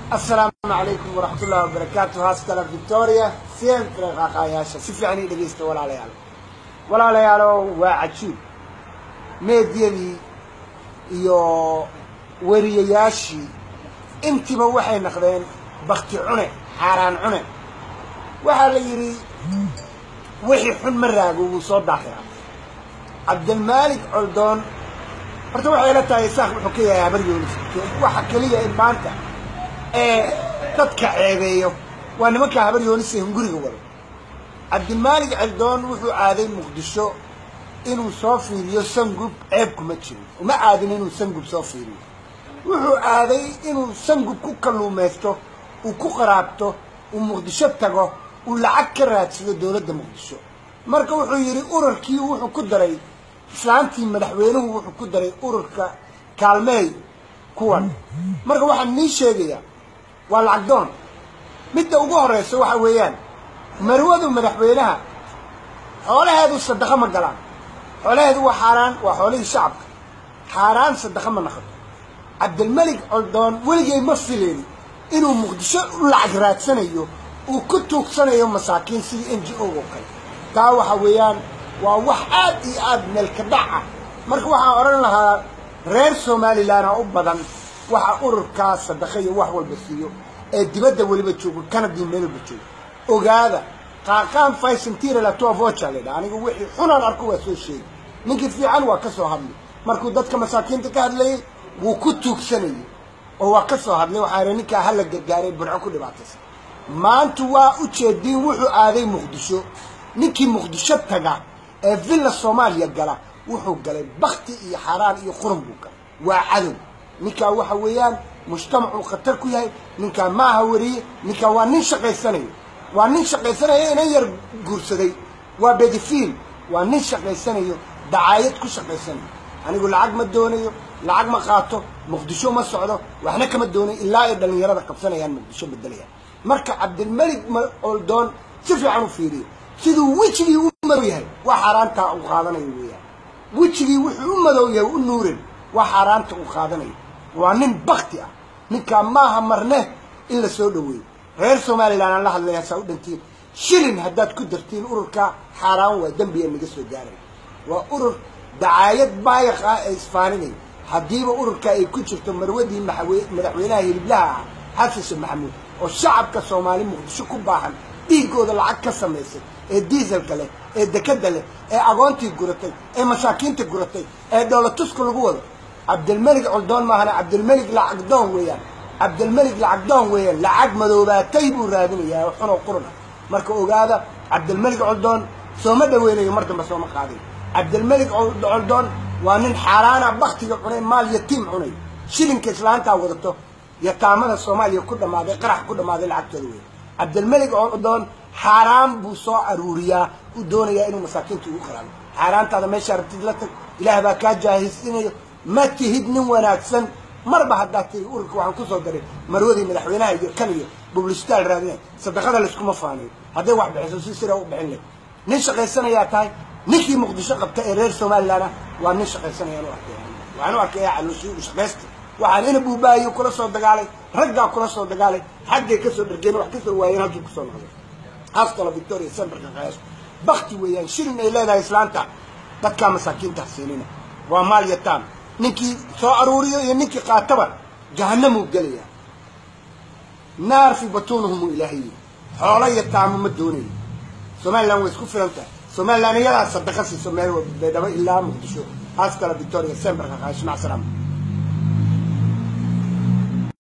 asalaamu calaykum waraxmatullahi wabarakaatu haastala victoria siempre qaaqaayaasha si fiican ii dhegaysta walaalayaal walaalayaalow waa cajiib meediyadii iyo weriyayaashii intiiba waxay naqdeen bakti cune xaaraan cune waxaa la yidhi wixii xun ma raago wuu soo daahiraa cabdilmaalik coldoon horta waxay la tahay isaaq wuxuu ka yahay habar yoonis waxa keliya in maanta ee dadka ceebeeyo waa nimanka habar yoonise hunguriga wado cabdimaalik celdoon wuxuu aaday muqdisho inuu soo fiiriyo sangub ceeb kuma jiro uma aadin inuu sangub soo fiiriyo wuxuu aaday inuu sangub ku kalluumaysto uu ku qaraabto uu muqdisho tago uu lacag ka raadsado dowladda muqdisho marka wuxuu yidhi urarkii wuxuu ku daray islaantii madaxweynuhu wuxuu ku daray ururka kaalmeey kuwan marka waxaan nii sheegayaa waa lacag doon midda ugu horraysa waxa weeyaan marwadu madaxweynaha xoolaheedu sadaqo ma galaan xoolaheedu waa xaaraan waa xoolihii shacabka xaaraan sadaqo ma naqato cabdilmalik coldoon weligay ma fileen inuu muqdisho u lacag raadsanayo uu ku tuugsanayo masaakiin sidii n g o oo kale taa waxa weeyaan waa wax aad iyo aad meelka dhac ah marka waxaan odhan lahaa reer somalilanaa u badan waxa ururkaa sadaqa iyo wax walba siiyo ee dibadda weliba joogo canadii meel walba joogo ogaada qaaqaan faysantira latoa voca la ydhaha aniga wixii xunaan arko waa soo sheegi ninkii fiican waa ka soo hadlay markuu dadka masaakiinta ka hadlayay wuu ku tuugsanayay oo waa ka soo hadlay waxaa ihi ninkaa hala gargaaray burco ku dhibaataysan maanta waa u jeediin wuxuu aaday muqdisho ninkii muqdisho taga ee villa soomaaliya gala wuxuu galay bakti iyo xaaraan iyo qurun buu galay waa cadow ninkaa waxa weeyaan mujtamacuu khatar ku yahay ninkaa maaha weriye ninkaa waa nin shaqaysanayo waa nin shaqaysanayo inan yar guursaday waa bedifiil waa nin shaqaysanayo dacaayad ku shaqaysanayo anigu lacag ma doonayo lacag ma qaato muqdisho ma socdo waxna kama doonayo ilaa ay dhallinyarada qabsanayaan muqdisho bedelayaan marka cabdilmalik oldoon si fiican u fiiriyo siduu wejigii u madow yahay waa xaaraantaa uu qaadanayo weeyaan wejigii wuxuu u madow yahay u nuurin waa xaaraanta uu qaadanayo waa nin bakti ah ninkaa maaha marne in la soo dhaweeyo reer somalilan aan la hadlaya saa u dhantiin shilin haddaad ku dartiin ururka xaaraan waa dembiga naga soo gaaraya waa urur dacaayad baayiq ah ee isfaaninaya haddiiba ururka ay ku jirto marwadii madaxweynaha hiliblaha ah xasan sheekh maxamuud oo shacabka soomaali muqdisho ku baahan dhiiggooda lacag ka samaysay ee diiselka leh ee dekada leh ee agoontii guratay ee masaakiinta guratay ee dhoolatuska lagu wado cabdilmelig coldoon maahana cabdilmelig lacagdoon weeyaan cabdilmelig lacagdoon weeyaan lacag madoobaatay buu raadinayaa oo xunoo quruna marka ogaada cabdilmelig coldoon sooma dhaweynayo mar dambe sooma qaadayo cabdilmelig coldoon waa nin xaaraana baktiga cunay maal yatiim cunay shilinka islaantaa wadato yataamada soomaaliya ku dhammaaday qarax ku dhammaaday lacagtooda weya cabdilmelig coldoon xaaraan buu soo aruuriyaa uu doonayaa inuu masaakiinta ugu qaraabo xaaraantaada meeshaa rabtid la tag ilaah baa kaa jaahisiinayo ma tihid nin wanaagsan marba haddaad tiri ururka waxaan kusoo daray marwadii madaxweynaha iyo kan iyo bublishtaal raadinay sadaqada layskuma faanayo hadday wax bixiso si sira u bixin leh nin shaqaysanayaa tahay ninkii muqdisho qabta ee reer somalilanah waa nin shaqaysanayaan u arkay waxaan u arkaya calooshii u shaqaysta waxaan ina buubaahiyo kula soo dagaalay raggaa kula soo dagaalay xaggay kasoo dhargeen wax kasoo waayeen halkii kusoo noqday haastala victoria semberka qayaas bakti weeyaan shilin ay leedahay islaanta dadkaa masaakiinta siinina waa maal yataan ninkii soo aruuriyo iyo ninkii qaataba jahanamuu gelayaa naar fi batuunihum ilaahay xoolo yataamo ma doonayo somalilan way isku filan tahay somalilan iyadaa sadaqa siiso meel baydhabo ilaa muqdisho haastala victoria semberka qayaas mac salaama